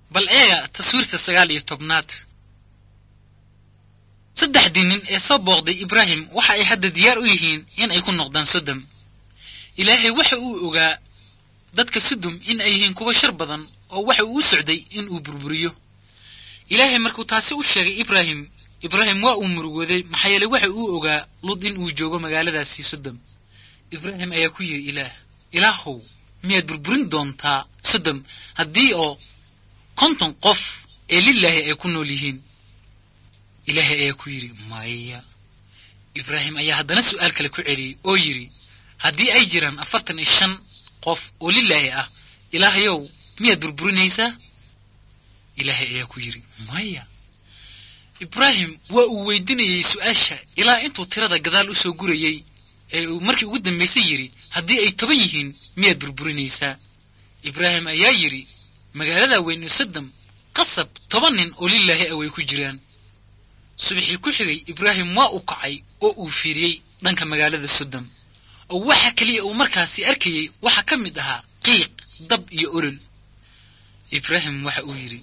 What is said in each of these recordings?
bal eega taswiirta sagaal iyo tobnaad saddexdii nin ee soo booqday ibraahim waxa ay hadda diyaar u yihiin in ay ku noqdaan sodom ilaahay waxa uu ogaa dadka sodom in ay yihiin kuwa shar badan oo waxa uu u socday in uu burburiyo ilaahay markuu taasi u sheegay ibraahim ibraahim waa uu murugooday maxaa yeeley waxa uu ogaa lud in uu joogo magaaladaasii sodom ibraahim ayaa ku yidhi ilaah ilaahow miyaad burburin doontaa sodom haddii oo konton qof ee lilaahi ay ku nool yihiin ilaahay ayaa ku yidhi maya ibraahim ayaa haddana su'aal kale ku celiyey oo yidhi haddii ay jiraan afartan iyo shan qof oo lilaahi ah ilaahayow miyaad burburinaysaa ilaahay ayaa ku yidhi maya ibraahim waa uu weydinayey su'aasha ilaa intuu tirada gadaal u soo gurayey ee uu markii ugu dambaysay yidhi haddii ay toban yihiin miyaad burburinaysaa ibraahim ayaa yidhi magaalada weyn oo sodom qasab toban nin oo lilaahi ah way ku jiraan subaxii ku xigay ibraahim waa uu kacay oo uu fiiriyey dhanka magaalada sodom oo waxa keliya uu markaasi arkayey waxaa ka mid ahaa qiiq dab iyo olol ibraahim waxa uu yidhi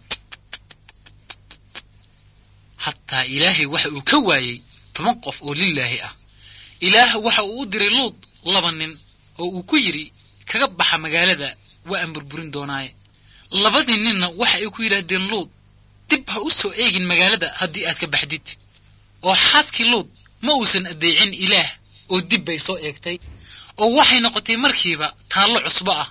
hataa ilaahay waxa uu ka waayey toban qof oo lilaahi ah ilaah waxa uu u diray luud laba nin oo uu ku yidhi kaga baxa magaalada waa aan burburin doonaaye labadii ninna waxa ay ku yidhaahdeen luud dib ha u soo eegin magaalada haddii aad ka baxdid oo xaaskii luud ma uusan addeecin ilaah oo dib bay soo eegtay oo waxay noqotay markiiba taallo cusbo ah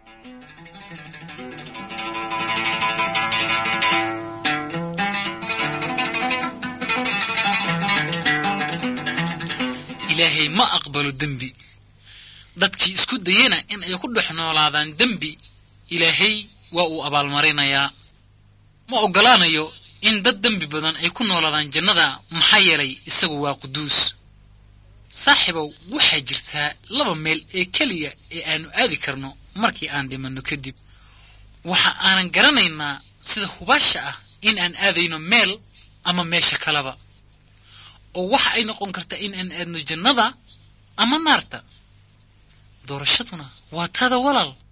ilaahay ma aqbalo dembi dadkii isku dayena in ay ku dhex noolaadaan dembi ilaahay waa uu abaalmarinayaa ma oggolaanayo in dad dembi badan ay ku noolaadaan jannada maxaa yeelay isagu waa quduus saaxiibow waxaa jirtaa laba meel ee keliya ee aanu aadi karno markii aan dhimanno kadib waxa aanan garanaynaa sida hubaasha ah in aan aadayno meel ama meesha kaleba oo waxa ay noqon kartaa in aan aadno jannada ama naarta doorashaduna waa taada walaal